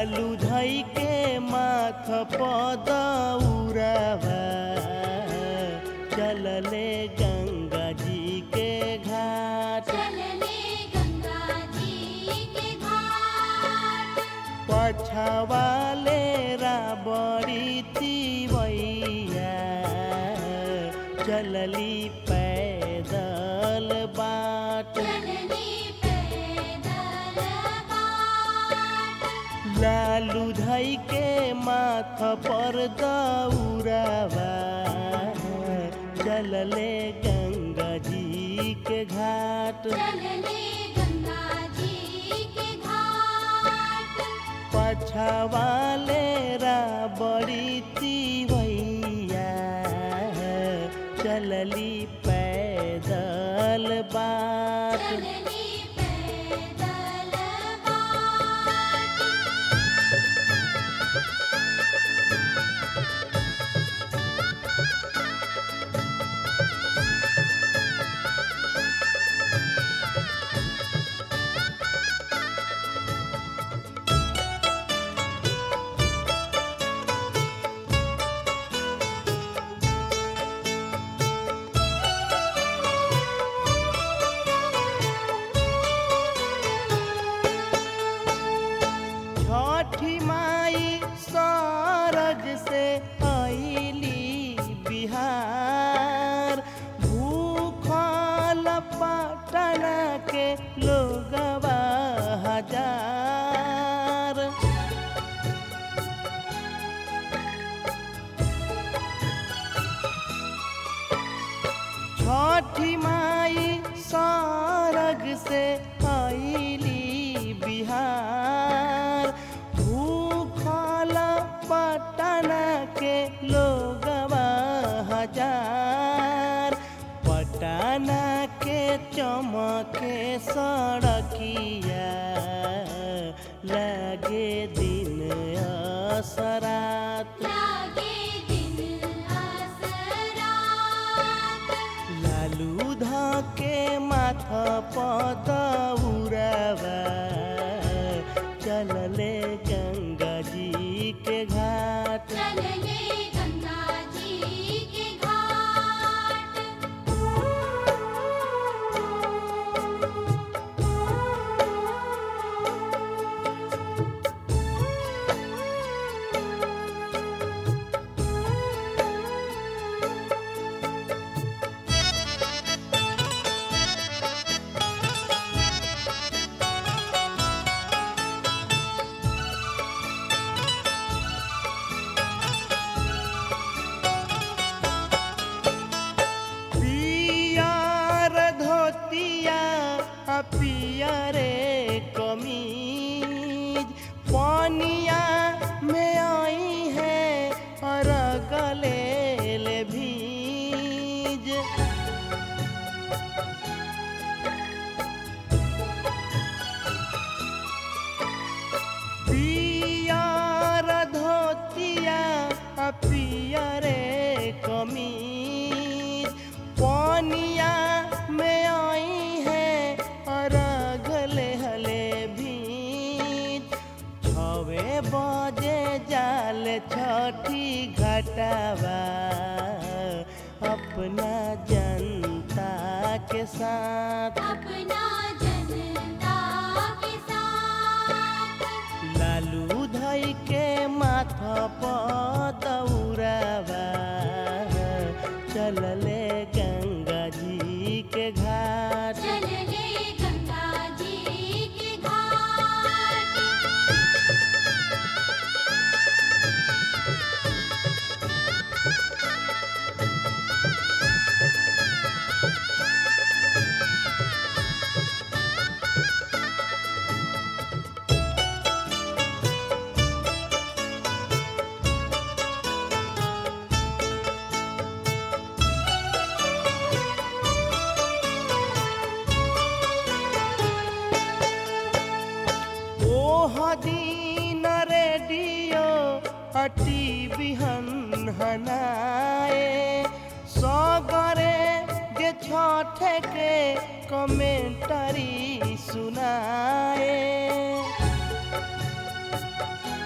लालू धई के माथ पदौरवा चलले गंगा जी के घाट चलने गंगा जी के घाट पछवाले राबड़ी तिवैया चलली पैदल बाट चलने पैदल बाट लालू धई के माथ पर दौरवा चलले गंगा जी के घाट चलने गंगा जी के घाट पछवाले राबड़ी तिवैया चलली पैदल बाट चलने पैदल बाट छठी माई सरग से आईली बिहार भूखल पटना के लोगवा हजार छठी माई सरग से आईली बिहार भूखल पटना के लोगवा हजार पटना के चमके सड़किया लगे दिन असरात लागे दिन असरात लालू ध के माथ पदौरवा चलले गंगा जी के घाट चलने गंगा जी के घाट पियर धोतिया आ पियरे कमीज पनिया में आई है और गले ले भीज पियर धोतिया आ पियरे कमीज पनिया में आई है और गले हले भीज छवे बजे जाल छठी घटावा अपना जनता के साथ अपना जनता के साथ लालू धई के माथा पदौरवा चलले गंगा जी के घाट चलने गंगा जी के घाट ओह दिन रेडियो अटी बिहन हनाए सगरे जे छठे के कमेंटरी सुनाए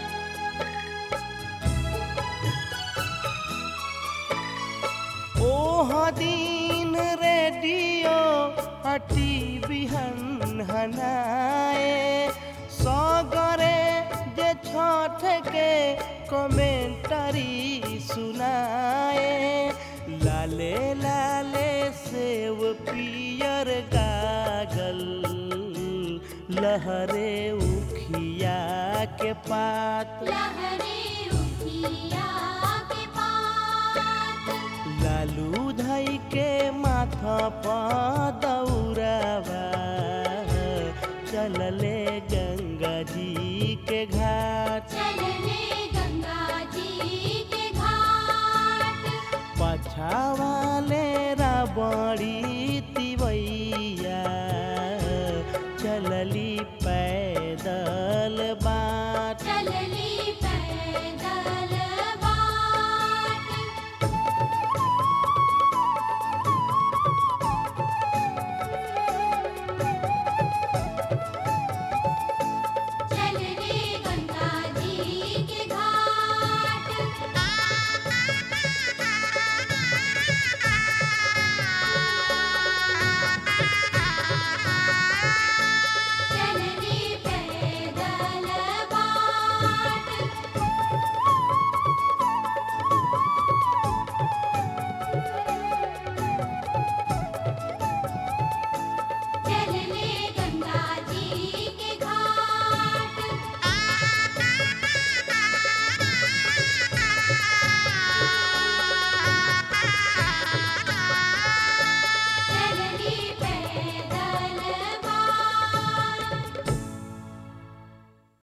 दिन रेडियो हटी बिहन हनाए सगरे जे छठ के कमेंटरी सुनाए लाले लाले सेव पियर गागल लहरे उखिया के पात लहरे उठिया के पात लालू धई के माथा पर दौड़ावा चलले गंगा जी के घाट चलने गंगा जी के घाट पछावा